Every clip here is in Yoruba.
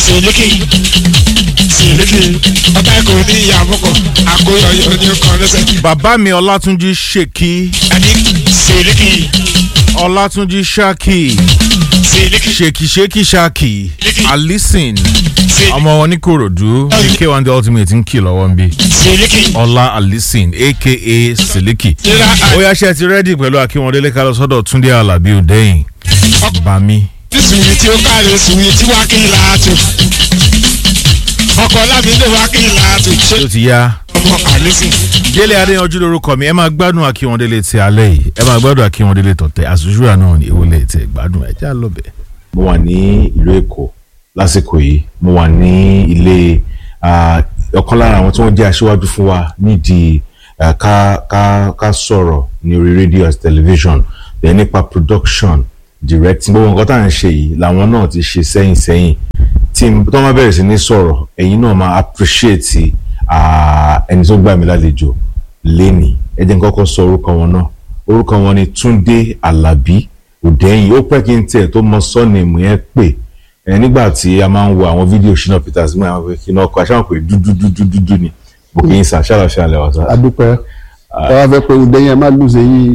sílíkì sílíkì ọ̀tá ẹ̀kọ́ ní ìyàmúkọ̀ àkóyọyọ ní ọkọ̀ lẹ́sẹ̀. bàbá mi ọlátúnjí ṣèkí àní sílíkì ọlátúnjí ṣákì sílíkì ṣèkì ṣèkì ṣákì alison sílíkì ọmọ wọn ní korodu uk one the ultimate ń kì lọ́wọ́ ń bí sílíkì. ọlá alison aka siliki ìlà ó yá ṣe ti rẹ́dì pẹ̀lú akínwọ̀ndélé ká lọ sọ́dọ̀ túndé alábí òdẹ́yìn bami àdìsùnwì tí ó káre sùnwì tí wàá kí n láàtò ọkọ̀ lábílẹ̀ wàá kí n láàtò ṣé tó ti yá ọmọ àlísìn. délé adéyanjú lórúkọ mi ẹ máa gbádùn akínwọ̀ndélé ti alẹ́ yìí ẹ máa gbádùn akínwọ̀ndélé tọ̀tẹ̀ àṣùṣúra náà ní ìwọlé tẹ gbádùn ẹ já lọ́bẹ̀. mo wà ní ìlú èkó lásìkò yìí mo wà ní ilé ah, ọ̀kan lára àwọn tí wọ́n jẹ́ aṣíwájú fún wa nídìí ah, ká ká ká sọ̀rọ̀ ní orí rédíò àti tẹlifíṣọ̀n then nípa production directing gbogbo nǹkan tá à ń ṣe yìí làwọn náà ti ṣe sẹ́yìn sẹ́yìn tí n- tó máa bẹ̀rẹ̀ sí ní sọ̀rọ̀ ẹ̀yin náà máa appreciate ah, ẹni tó gbà mí lálejò lénìí ẹ jẹ́ n kọ́kọ́ sọ orúkọ wọn náà orúkọ wọn ni túndé alábí òdẹ́yìn ó pẹ́ kí n tiẹ̀ tó mọ sọ́ọ̀nìmù yẹn pè ẹ nígbà tí a máa ń wo àwọn fídíò ṣínà peters mú àwọn kí náà kọ aṣáwọn pé dúdú dúdú dúdú ni bó kì í sà ṣàlàṣà lẹ́wọ̀ sá. adúpẹ́ tọ́wọ́ fẹ́ pé ǹdẹ́ yẹn má lùsè yín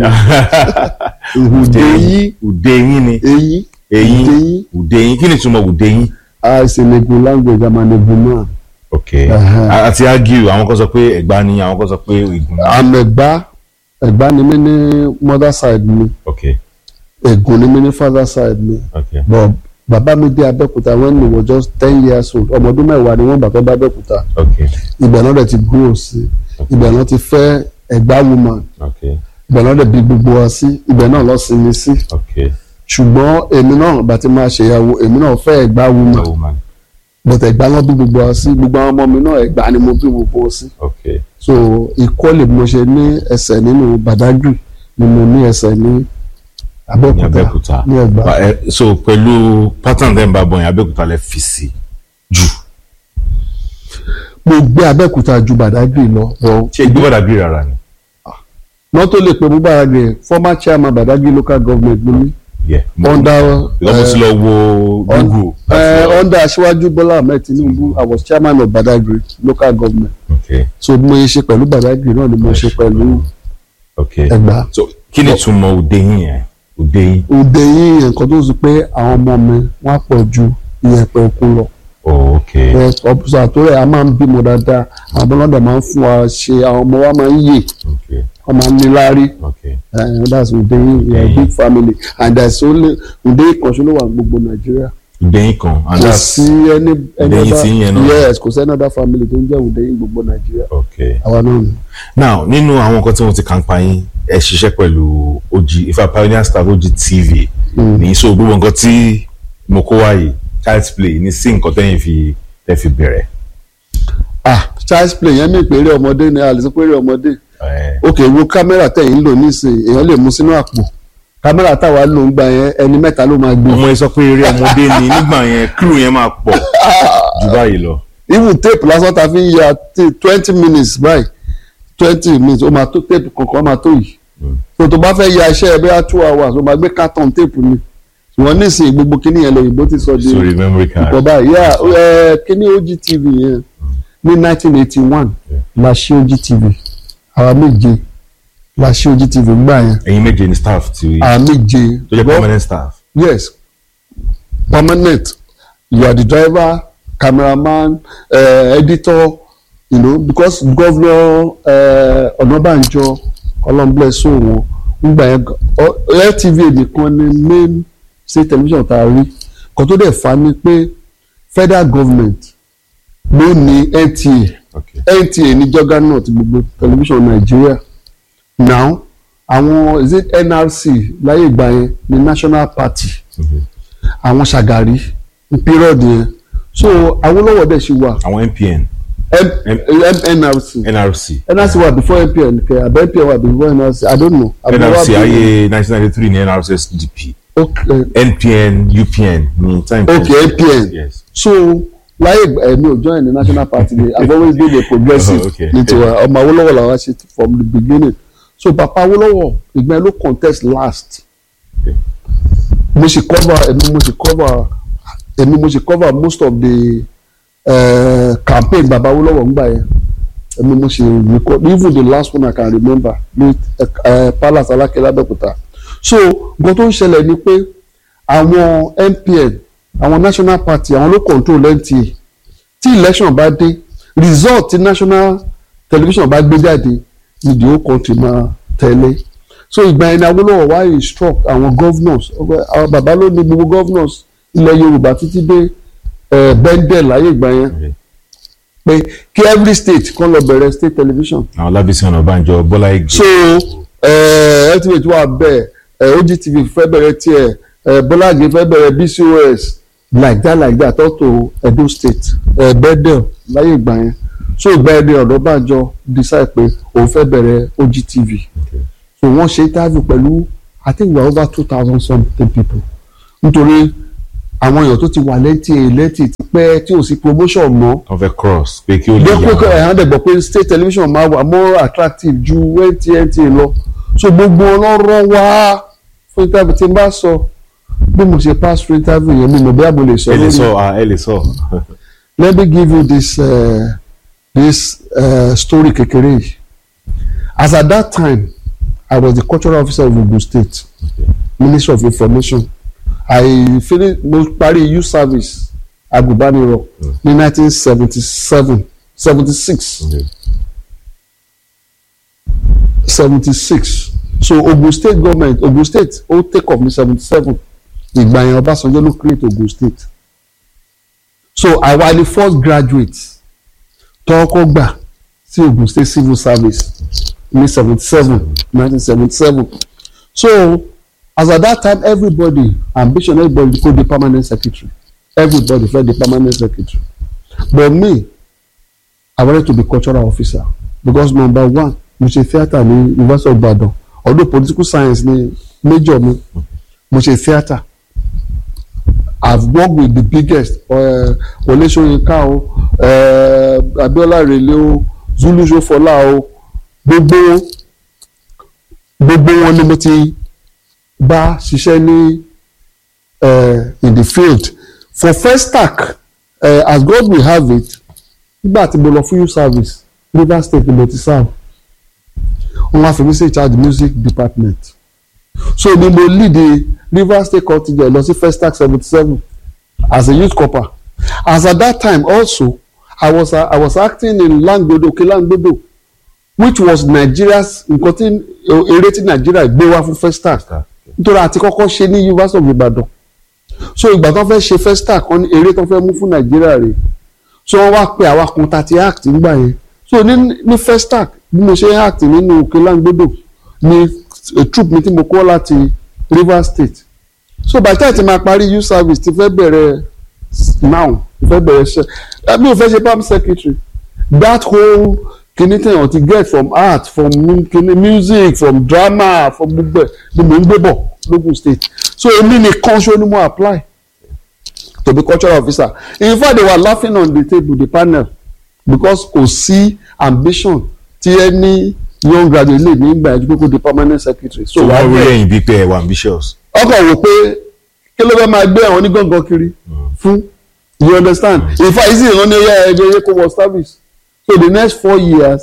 ǹdẹ́ yín òdẹ́yìn ni eyín eyín Ùdẹ́yìn. òdẹ́yìn kí ni túmọ̀ òdẹ́yìn. àìsèlégún language àmàlégún náà ok Ẹhẹ́. A- àti argue àwọn kan sọ pé ẹ̀gbá ni àwọn kan sọ pé ìgùn ni. àmẹ̀gbá ẹ̀gbá ni mí ní mother side mi ok ègùn ni mí ní father side mi ok but bàbá mi dé abẹ́òkúta when he was just ten years old ọmọ ọdún mẹ́wàá ni wọ́n gbà tó bá abẹ́òkúta ok ibẹ̀ náà dẹ̀ ti grow sí ibẹ̀ náà ti fẹ́ ẹ̀gbá woman ok ibẹ̀ náà dẹ̀ bí gbogbo wa sí ibẹ̀ náà lọ sinmi sí ok ṣùgbọ́n èmi náà bá ti máa ṣèyàwó èmi náà fẹ́ ẹ̀gbá woman oh man but ẹ̀gbá náà bí gbogbo wa sí gbogbo àwọn ọmọ mi náà ẹ̀gbá ni mo bí gbogbo wọn sí ok so ìkọ́lé bí mo ṣe ní ẹsẹ̀ nínú Badagry ni mo ní ẹsẹ̀ ní ní Abẹ́òkúta abẹ́òkúta ní Ẹ̀gbá Ba- ẹ, so pẹ̀lú pattern tẹ́ ń bá bọ̀ yẹn abẹ́òkúta lẹ fi sí jù mo gbé Abẹ́òkúta ju Badagry lọ bọ̀ ṣé ìgbé bàdà bí rárá ni. wọ́n tó lè pe mú Badagry former chairman Badagry local government mo ní Yeah. Mo- under because mo ti lọ wo google. láti lọ- uh, under Aṣíwájú Bọ́lá Ahmed Tinubu I was chairman of Badagry local government okay so mo ṣe pẹ̀lú Badagry náà ni mo ṣe pẹ̀lú okay Ẹ̀gbá so kí ni túmọ̀ òde yín yẹn òde yín. òde yìí nǹkan tó sọ pé àwọn ọmọ mi wọ́n á pọ̀ ju ìyẹ̀pẹ̀ òkun lọ oh okay ọ̀pọ̀sọ̀ àtúrẹ̀ a máa ń bímọ dáadáa àwọn ọlọ́dọ̀ máa ń fún wa ṣe àwọn ọmọ wa máa ń yè okay wọ́n máa ń ní láárí okay uh, that's Udeyin we are a big family and there's only Udeyin kan ṣe ló wà ní gbogbo Nàìjíríà òde yín kan and kò that's sí ẹni ẹni Udeyin tí ń yẹn náà. yes kò sí another family tó ń jẹ́ Udeyin gbogbo Nàìjíríà okay àwa náà ni. now nínú àwọn nǹkan tí wọ́n ti kàn pa yín ẹ ṣiṣẹ́ pẹ̀lú OG Ifá pioneer staff OG TV ní so gbogbo nǹkan tí mo kó wáyé child's play ní sí nǹkan tẹ́yìn fi tẹ́ fi bẹ̀rẹ̀. ah child's play yẹn mi ìpèrè ọmọdé ni a lè sọ pé eré ọmọdé Eh, ok wo kámẹ́rà tẹ̀yìn ń lò nísìnyí èèyàn lè mú sínú àpò kámẹ́rà táwa lò ń gbà yẹn ẹni mẹ́ta ló máa gbé ọmọ yẹn sọ pé eré ọmọdé ni nígbà yẹn crew yẹn máa pọ̀ jù báyìí lọ. even tape lásán ta fi ń ya twenty minutes báyìí twenty minutes ó máa tó tape kankan ó máa tó yìí so tó bá fẹ́ ya iṣẹ́ ẹ bẹ́ẹ̀ two hours ó máa gbé carton tape ni ṣùgbọ́n nísìnyí gbogbo kíní yẹn lóyìnbó ti sọ di sorry memory card. ìkọ̀ báyìí yà ẹ kíní OGTV yẹn ní nineteen eighty one la ṣe OGTV àwa méje la ṣe OGTV gbà yẹn ẹ̀yin méje ni staff ti àwa méje tó jẹ́ But- permanent staff. yes permanent you are the driver cameraman uh, editor you know because governor uh, Ọ̀nàbànjọ ọlọ́mblẹ́sọ wọn ngbà yẹn ọ- LTV nìkan ni main state television tá a rí kan tó dẹ̀ fa ni pé federal government ló ní NTA Okay. NTA ní juggernaut gbogbo television Nàìjíríà now àwọn is it NRC láyé ìgbà yẹn ní national party àwọn Ṣàgàrí ní period yẹn so Awólọ́wọ̀ dẹ̀ ṣì wà àwọn NPN M- M- NRC NRC NRC wà before NPN kẹ abẹ NPN wà before NRC I don't know. Àbí wà NRC bí- ayé 1993 ní NRC SDP okay NPN UPN ní time. okay NPN yes. so láyé ìgbà ẹ̀mí ò join the national party dey I always been a progressive Oh, okay. ní tiwa ọmọ Awólọ́wọ̀ làwọn ṣe from the beginning so Papa Awólọ́wọ̀ ìgbà yẹn ló contest last Okay. mo sì cover ẹ̀mí mo sì cover èmi mo ṣe cover most of the uh, campaign baba Awólọ́wọ̀ ńgbà yẹn èmi mo ṣe record even the last one I can remember ní uh, Palace Alákẹ́ l'Abẹ́òkúta so nǹkan tó ń ṣẹlẹ̀ ni pé àwọn MPN àwọn national party àwọn ló control NTA tí election bá dé result tí national television bá gbé jáde ni the whole country máa tẹ̀lé so ìgbà yẹn ni Awólọ́wọ̀ wá instruct àwọn governors àwọn bàbá ló ní gbogbo governors ilẹ̀ Yorùbá títí dé bendel láyé ìgbà yẹn pé kí every state kan lọ bẹ̀rẹ̀ state television àwọn Lábísí Ọ̀nàbànjọ Bọ́lá Ìgè. so ultimate wà bẹ́ẹ̀ OGTV fẹ́ bẹ̀rẹ̀ tiẹ̀ Bọ́lá Ìgè fẹ́ bẹ̀rẹ̀ BCOS like that like that up to Edo state uh, bendel láyé ìgbà yẹn so ìgbà yẹn ni Ọ̀nàbànjọ decide pé òun fẹ́ bẹ̀rẹ̀ OGTV Okay. so wọ́n ṣe interview pẹ̀lú I think we are over two thousand something people nítorí àwọn èèyàn tó ti wà lẹ́tì lẹ́tì ti pẹ́ tí ò sí promotion mọ́ wọ́n fẹ́ cross pé kí ó lè dẹ́kun yà ẹ̀hán dẹ̀gbọ́ pé state television máa wà more attractive ju NTA lọ so gbogbo ọlọ́rọ̀ wá fún interview tí n bá sọ bí mo ṣe pass through interview yẹn mi mọ̀ bí àbò lè sọ ẹ lè lórí sọ ah, ẹ lè sọ. let me give you this uh, this uh, story kékeré yìí as at that time I was the cultural officer of Ogun State Ministry of Information I finish mo parí youth service agùnbánirọ̀ ní nineteen seventy seven seventy six Okay. seventy six so Ogun State government Ogun State ó take off ní seventy seven ìgbà yẹn Ọbásanjọ́ ló create Ogun State so àwa ni first graduate tọ́kọ́ gbà sí Ogun State civil service ní seventy seven nineteen seventy seven so as at that time everybody ambition everybody go dey permanent secretary everybody fẹ́ dey permanent secretary but me I wanted to be cultural officer because number one mo ṣe theatre ní University of Ibadan although political science ni major mi mo ṣe theatre I've worked with the biggest uh, Wọlé Ṣóyínká o uh, Abiola Rele o Zulu Ṣófọlá o gbogbo gbogbo wọn ni mo ti bá ṣiṣẹ́ ní uh, in the field for Festac uh, as God will have it nígbà tí mo lọ fún youth service Rivers State ni mo ti serve wọ́n wá fi mí sí in charge music department so ni mo lead the Rivers State contingent lọ sí Festac seventy seven as a youth corper as at that time also I was uh, I was acting in Langbodo Òkè Langbodo which was Nigeria's nǹkan tí eré tí Nigeria gbé wá fún Festac nítorí àti kọ́kọ́ ṣe ní University of Ibadan so ìgbà tó fẹ́ ṣe Festac kan ní eré tó fẹ́ mú fún Nigeria rè so wọ́n wá pe àwa kan tá ti act nígbà yẹn so ní ní Festac bí mo ṣe act nínú Òkè Langbodo ní a troop mi tí mo kọ́ láti Rivers State so by the time ti máa parí youth service ti fẹ́ bẹ̀rẹ̀ now ti fẹ́ bẹ̀rẹ̀ ṣe mi ò fẹ́ ṣe palm secretary that whole kìíní tẹ̀yàn ti get from art from kìíní music from drama from gbogbo ẹ̀ ni mò ń gbé bọ̀ lógùn state so èmi nìkan ṣó ni mo apply to be cultural officer in fact they were laughing on the table the panel because kò sí ambition tí ẹni young graduate lè ní ìgbà ẹjú pé kó di permanent secretary so so wàá wọ́n rí bẹ̀rẹ̀ ẹ̀yìn bíi pé ẹ wà ambitious. ọkọ̀ wò pé kí ló fẹ́ máa gbé àwọn onígangan kiri fún you understand in fact easy ìran ní ẹyẹ ẹgbẹ́ ẹyẹ kó wọ service so the next four years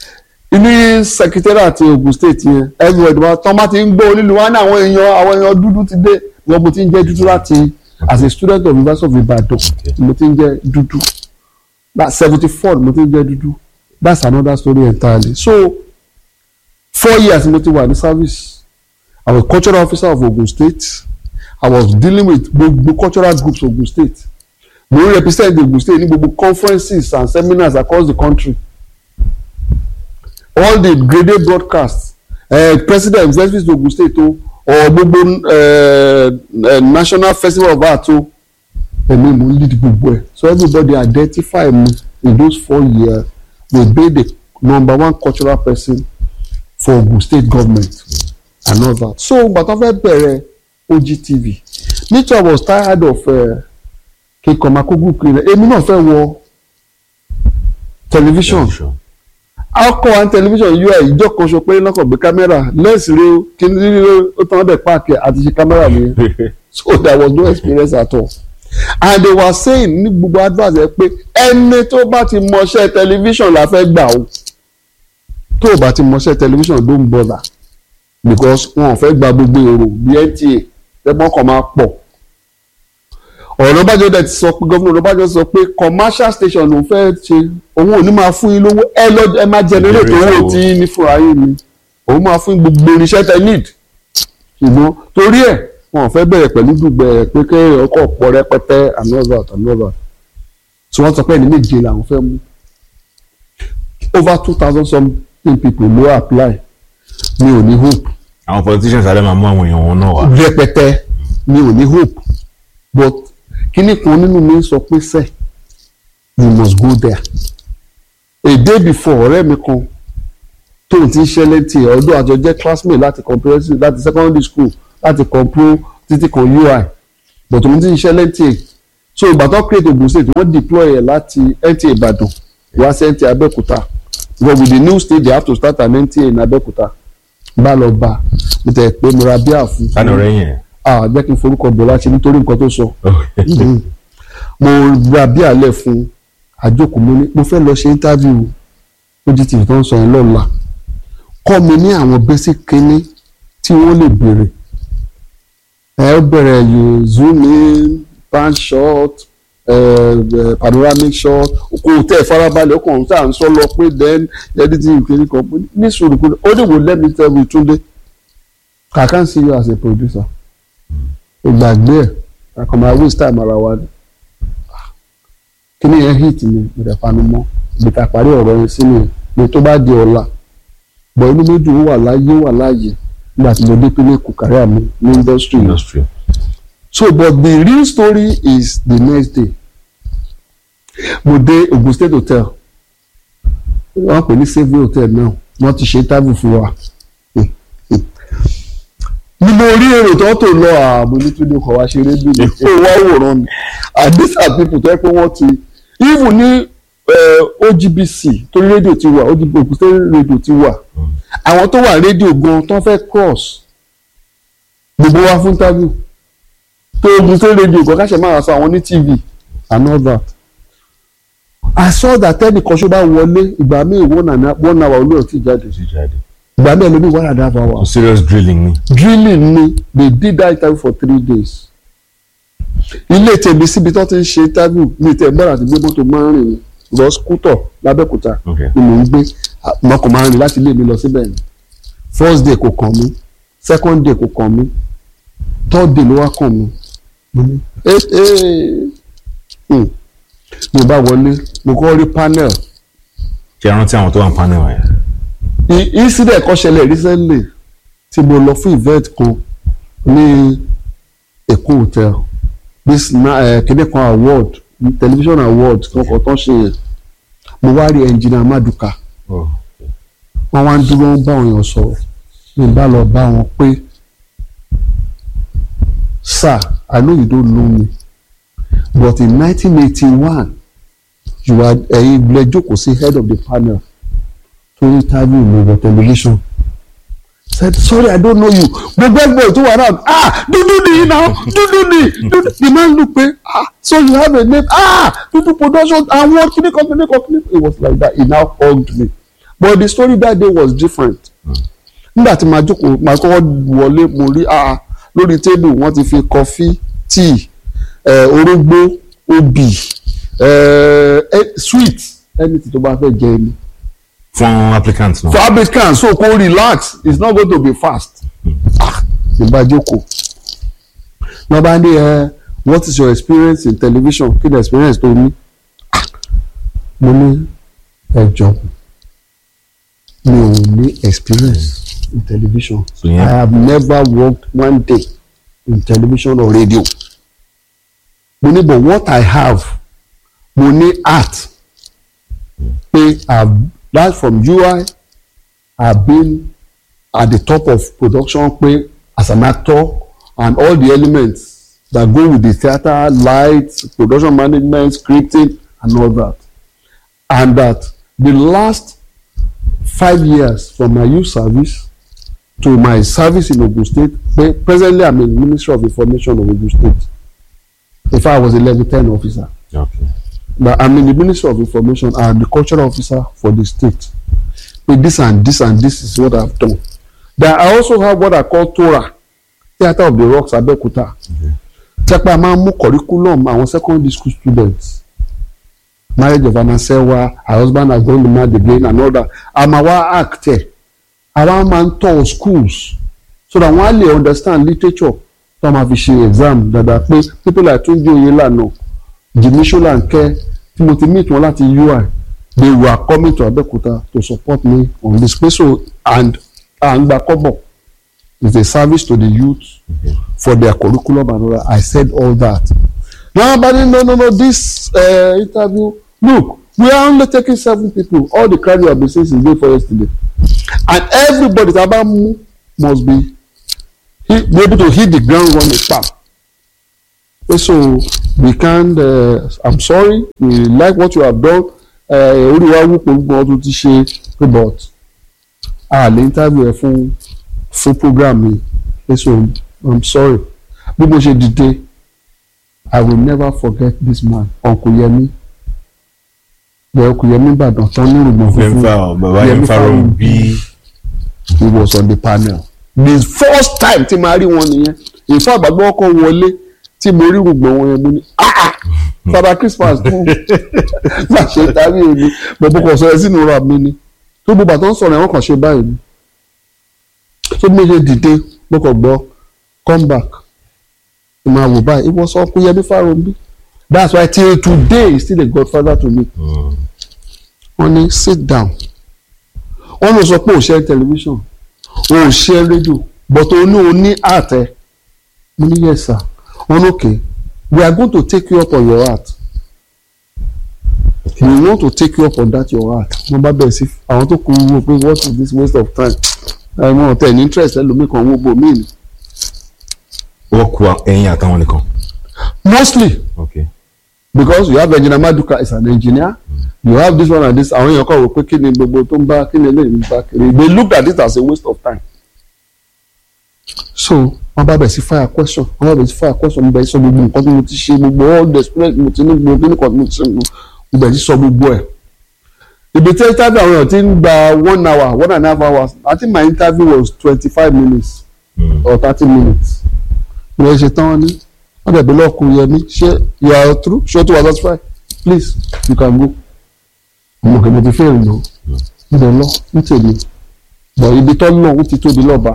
ní secretariat àti Ogun State yẹn everywhere wa tán bá ti ń gbọ́ onílù wa ní àwọn èèyàn àwọn èèyàn dúdú ti dé wọn mo ti ń jẹ́ dúdú láti as a student of University of Ibadan mo ti ń jẹ́ dúdú that seventy four mo ti ń jẹ́ dúdú that's another story entirely so four years mo ti wà ní service I was cultural officer of Ogun State I was dealing with gbogbo cultural groups of Ogun State mo ń represent Ogun State ní gbogbo conferences and seminars across the country all the graded broadcasts uh, president versus Ogun State o or gbogbo uh, uh, national festival of art o èmi mo ń lead gbogbo ẹ̀ so everybody identify me in those four years we be the number one cultural person for Ogun State government and all that so gbàtàn fẹ́ bẹ̀rẹ̀ OGTV me too I was tired of kíkọ́ makogun kiri èmi náà fẹ́ wọ television akọ and television ui ìjọ kan ṣo pé lọ́kàn gbé kámẹ́rà lẹ́sì rí kíní rí ó tán dẹ̀ páàkì àti ṣe kámẹ́rà nìyẹn so there was no experience at all and they were saying ní gbogbo advert ẹ pé ẹni tó bá ti mọṣẹ́ tẹlifíṣàn la fẹ́ gbà o tó o bá ti mọṣẹ́ tẹlifíṣàn don't bother because wọn ò fẹ́ gba gbogbo èrò bí NTA lẹ́gbọ́n kan máa pọ̀ ọ̀nàbàjọ́ dẹ̀ ti sọ pé gómìnà ọ̀nàbàjọ́ sọ pé commercial station ló fẹ́ ṣe òun ò ní máa fún yín lówó ẹ lọ ẹ máa generate Generate owó owó. tí yín ní fúnra yín ni òun máa fún yín gbogbo irinṣẹ́ tẹ need ṣùgbọ́n torí ẹ̀ wọn ò fẹ́ bẹ̀rẹ̀ pẹ̀lú dùgbẹ̀ pé kí ọkọ̀ pọ̀ rẹpẹtẹ another another tí wọ́n sọ pé ẹni méje làwọn fẹ́ mú over two thousand something people ló apply mi ò ní hope àwọn politicians alẹ́ máa mú àwọn èèyàn wọn náà wá. rẹpẹtẹ mi ò ní hope but kíní kan nínú mi sọ pé sẹ you must go there a day before ọ̀rẹ́ mi kan tóun ti ń ṣẹlẹ̀ tí ẹ̀ ọdún àjọ jẹ́ classmate láti comprehensive láti secondary school láti compro títí kan ui but òun ti ń ṣẹlẹ̀ tí ẹ̀ so ìgbà tó create Ogun State wọ́n deploy ẹ̀ láti NTA Ìbàdàn wá sí NTA Abẹ́òkúta because with the new state they have to start an NTA in Abẹ́òkúta bá lọ bá mo tẹ̀ pé mo ra bíà fún sani ọ̀rẹ́ yẹn. ah jẹ́ kí n forúkọ bọ̀ láti nítorí nǹkan tó sọ mo ra bí àlẹ́ fún àjókòó mo ní mo fẹ́ lọ ṣe interview ojú tìrì tó ń sọ yẹn lọ́la kọ́ mi ní àwọn basic kínní tí wọ́n lè béèrè ẹ ó bẹ̀rẹ̀ you zoom in pan shot uh, uh, panoramic shot kò tẹ́ ẹ̀ farabalẹ̀ ọkàn ọ̀hún tá à ń sọ lọ pé then editing kìíní kan pé ní sùúrù pé ó dìbò let me tell you Túndé I can't see you as a producer ìgbàgbé ẹ̀ kakọ̀ máa waste time ara wa ni kíní yẹn hit mi mo dẹ̀ panu mọ́ ibi tá a parí ọ̀rọ̀ yẹn sí nìyẹn ni tó bá di ọ̀la bọ̀ inú méjì ó wà láyé wà láàyè nígbà tí mo dé pínlẹ̀ kù kárí àmì ní industry yẹn industry. so but the real story is the next day mo dé Ogun State Hotel wọ́n pè ní Savoy Hotel náà wọ́n ti ṣe interview fún wa ni mo rí èrò tó tó lọ ààbò nítorí ọkọ̀ wa ṣeré bí mi ó wá wòran mi and these are people tó yẹ pé wọ́n ti even ní eh, OGBC torí rédíò ti wà OGBC Ogun State rédíò ti wà àwọn tó wà rédíò gan tó fẹ́ cross gbogbo wa fún interview tó Ogun State rédíò gan káṣẹ máa sọ àwọn ní TV and all that I saw that ẹnìkan ṣó bá wọlé ìgbà míì one and a- one hour olóòtú ti jáde ti jáde. ìgbà míì ẹlòmíì one and a half so hours serious drilling ni. drilling ni they did that interview for three days ilé tèmi síbi tó ti ń ṣe interview mi tẹ bọ́ra àti gbé mọ́tò máa ń rìn ní lọ skútọ̀ lábẹ́òkúta Okay. ni mò ń gbé mọ́kò máa ń rìn láti ilé mi lọ síbẹ̀ ni first day kò kàn mí second day kò kàn mí third day ló wá kàn mí mo ní eh eh hmm. mo bá wọlé mo kọ́ rí panel ṣe é rántí àwọn tó wà ní panel yẹn. I- incident kan ṣẹlẹ̀ recently tí mo lọ fún event kan ní Èkó hotel this na uh, kéde kan award television award kankan tó ń ṣe yẹn mo wá rí engineer Maduka Oh. wọ́n wá ń dúró ń bá àwọn èèyàn sọ̀rọ̀ mi bá lọ bá wọn pé sir I know you don't know me but in nineteen eighty one you are ẹ̀yin ilé jókòó sí head of the panel tó ní interview mi for television said sorry I don't know you gbogbo ẹgbẹ́ tó wà náà ah dúdú ni now dúdú ni dúdú the man look pé ah so you have a name ah dúdú production àwọn kíní kan kíní kan kíní kan it was like that he now hugged me but the story that day was different nígbà tí màá jókòó màá kọ́kọ́ wọlé mo rí ah lórí tébù wọ́n ti fi kọfí tíì eh, orógbó obì eh, eh, sweet anything tó bá fẹ́ jẹ ni fún applicant náà. for applicant so kó relax it's not going to be fast ah ìbá jókòó náà bá ní ẹ what is your experience in television kí ni experience tó ní ah mo ní ẹ jọ mi ò ní experience in television So, yeah. I have never worked one day in television or radio mo ní but what I have mo ní art pé I've that from UI I've been at the top of production pé as an actor and all the elements that go with the theatre lights production management scripting and all that and that the last five years from my youth service to my service in Ogun State pe presently I'm in Ministry of Information of Ogun State in fact I was a level ten officer Okay. but I'm in the Ministry of Information and the cultural officer for the state with this and this and this is what I've done then I also have what I call Torah Theatre of the Rocks Abeokuta tẹ́pẹ́ a máa ń mú curriculum àwọn secondary school students marriage of anasewa her husband has gone to marry again and all that a máa wá act ẹ̀ àwa máa ń tọ́ schools so that wọ́n á lè understand literature tó máa fi ṣe exam dada pé people like Túnjí Oyèlànà Jimmy Ṣólánkẹ́ tí mo ti meet wọn láti UI they were coming to Abeokuta to support me on this place so and à ń gba kọ́bọ̀ is a service to the youth for their curriculum and all that I said all that now but no no no this uh, interview look we are only taking seven people all the crowd you have been saying since day for yesterday and everybody tá a bá mú must be he, be able to hit the ground running pam so we can't uh, i'm sorry we like what you have done orí wa wú pé gbọ́n tó ti ṣe pé but a lè interview ẹ fún fún program mi so i'm sorry bí mo ṣe dìde i will never forget this man uncle Yemi bẹ́ẹ̀ uncle Yemi Ìbàdàn tán ní ìrùgbọ̀n funfun Fẹ́nfà bàbá Yẹmí yẹn farahàn Fáróǹbí. bí he was on the panel the first time tí màá rí wọn nìyẹn ìfọ àgbàgbọ́ ọkọ̀ wọlé tí mo rí rògbòn wọn yẹn mo ní ah ah father christmas tún máa ṣe tàbí èmi bọ̀bọ̀ kò sọ ẹ sínú ra mi ni tó gbogbo àtọ́ ń sọ̀rọ̀ ẹ̀wọ̀n kan ṣe báyìí ni tó bí mo ṣe dìde mo kàn gbọ́ come back mo máa wò báyìí ìwọ sọ pé Yẹmí Fáróǹbí that's why till today he still a godfather to me wọ́n ní sit down wọ́n lọ sọ pé òṣèré tẹlifíṣàn òṣèré rédíò but o ní o ní àtẹ mo ní yes sir wọ́n ní okay we are going to take you up on your heart we want to take you up on that your heart wọ́n bá bẹ̀rẹ̀ sí àwọn tó kù wò pé what is this waste of time ẹ̀wọ̀n ọ̀tẹ̀ ní interest ẹlòmíì kan wọ́n bò mí ni wọ́n ku ẹyin àtàwọn nìkan. mostly Okay. because you have engineer Maduka is an engineer you have this one and this àwọn èèyàn kan wò pé kí ni gbogbo tó ń bá kí ni eléyìí ń bá kiri they looked at it as a waste of time so wọ́n bá bẹ̀ sí fire question wọ́n bá bẹ̀ sí fire question mo bẹ̀ sí sọ gbogbo nǹkan tí mo ti ṣe gbogbo all the experience mo ti ní gbogbo nǹkan tí mo ti ṣe mo mo bẹ̀ sí sọ gbogbo ẹ̀ ibi tí interview àwọn èèyàn ti ń gba one hour one and a half hours I think my interview was twenty-five minutes Mm. or thirty minutes mo lè ṣe tán wọn ní wọ́n dẹ̀ bí lọ́ọ̀kù yẹmi ṣé you are true ṣé o ti wà satisfied please you can go ọmọ kìí mo ti fẹ́ ìrìnà mo lè lọ ní tèmi but ibi tó lọ ó ti tóbi lọ́ba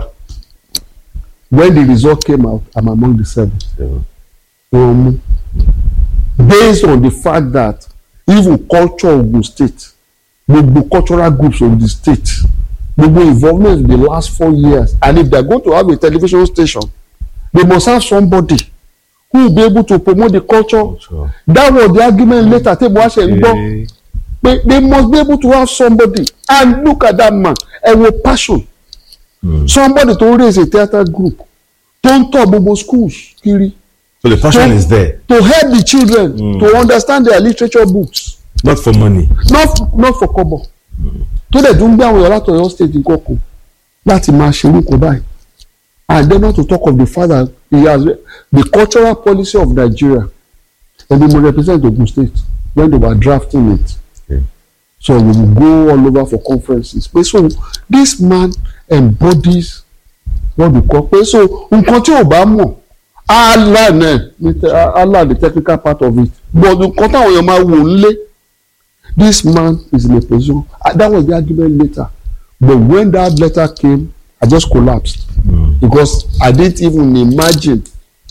when the result came out I'm among the seven So, wọ́n mú based on the fact that even culture of the state gbogbo cultural groups of the state gbogbo involvement in the last four years and if they are going to have a television station they must have somebody who will be able to promote the culture sure. that was the argument later table wa ṣe ń gbọ́ Eh, pé they must be able to have somebody and look at that man ẹ wo passion Mm. somebody to raise a theatre group tó ń tọ́ gbogbo schools kiri So the passion So- is there, to help the children Mm. to understand their literature books not for money. not not for kọ́bọ̀ tó dẹ̀ tún gbé àwọn èèyàn láti Ọ̀yọ́ state nǹkan kan láti máa ṣe orúkọ báyìí and then not to talk of the fact that he has the cultural policy of Nigeria ẹni mo represent Ogun state when they were drafting it Okay. so we will go all over for conferences pé so this man embodies what we call pé so nǹkan tí ò bá mọ̀ Allah náà ní te- Allah the technical part of it but nǹkan táwọn èèyàn máa wò ń lé this man is in a position ah, that was the argument later but when that letter came I just collapsed Mm. because I didn't even imagine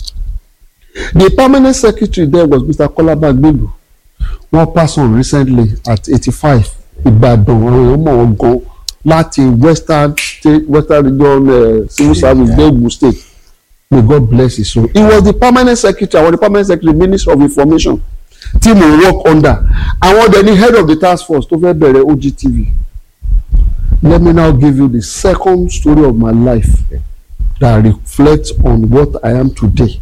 the permanent secretary there was Mr. Kola Bagbelu wọ́n pass on recently at eighty-five Ìbàdàn àwọn èèyàn mọ̀ wọ́n gan láti western state western region uh, civil service dé Ogun state may God bless his soul he was the permanent secretary àwọn the permanent secretary minister of information tí mo work under àwọn ọdẹ ni head of the task force tó fẹ́ bẹ̀rẹ̀ OGTV let me now give you the second story of my life that reflects on what I am today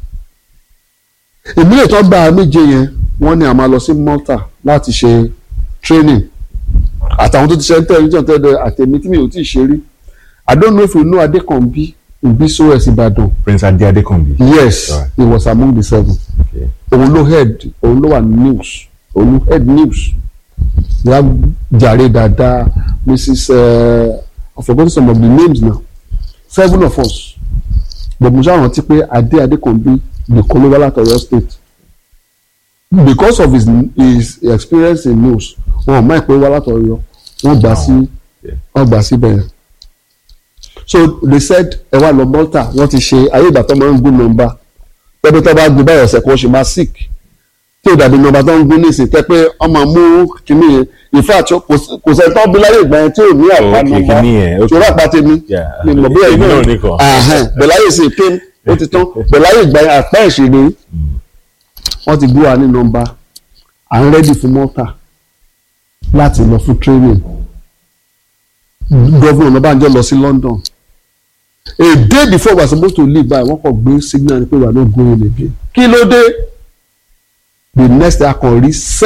ìbílẹ̀ tó gba méje yẹn wọ́n ní a máa lọ sí Malta láti ṣe training àtàwọn tó ti ṣe tẹlifíṣàn tẹ́lẹ̀ àtẹ̀mí tí mi ò tí ì ṣe rí I don't know if you know Adekanbi in BCOS Ìbàdàn Prince Ade Adekanbi. yes Alright. he was among the seven Okay. òun ló head òun ló wà news òun ló head news ya jàre dáadáa mrs uh, i forgot some of the names now seven of us but mo ṣáà rántí pé adé adékànbí nìkan ló wá láti Ọ̀yọ́ state because of his his experience in news wọn ò máa pé wá láti Ọ̀yọ́ wọn gbà sí Yeah. wọn gbà síbẹ̀ yẹn so they said ẹ wá lọ Malta wọ́n ti ṣe ayé ìgbà tó máa ń gún nọ́mbà pẹ́pẹ́ tó bá gún báyọ̀ ọ̀sẹ̀ kan ṣe máa sick tí ò dàbí nọ́mbà tó ń gún nísìnyí tẹ́ pé wọ́n máa mú kínní yẹn in fact kò sí- kò sẹ́ni tó bí láyé ìgbà yẹn tí ò ní àpá Okay, nọ́mbà kínní yẹn, okay. ṣòro àpá tèmi Yeah. ni mo bí ẹ̀yin Èmi náà náà nìkan. ahẹ́n bẹ̀láyé sì pé ó ti tán bẹ̀láyé ìgbà yẹn àpá ìṣèlú wọ́n ti gbé wa ní nọ́mbà à ń rẹ́dì fún Malta láti lọ fún training gọ́vùnà Ọ̀nàbànjọ́ lọ sí London a day before we are supposed to leave by wọ́n kàn gbé signal ni pé we are not going again kí ló dé the next day a kàn rí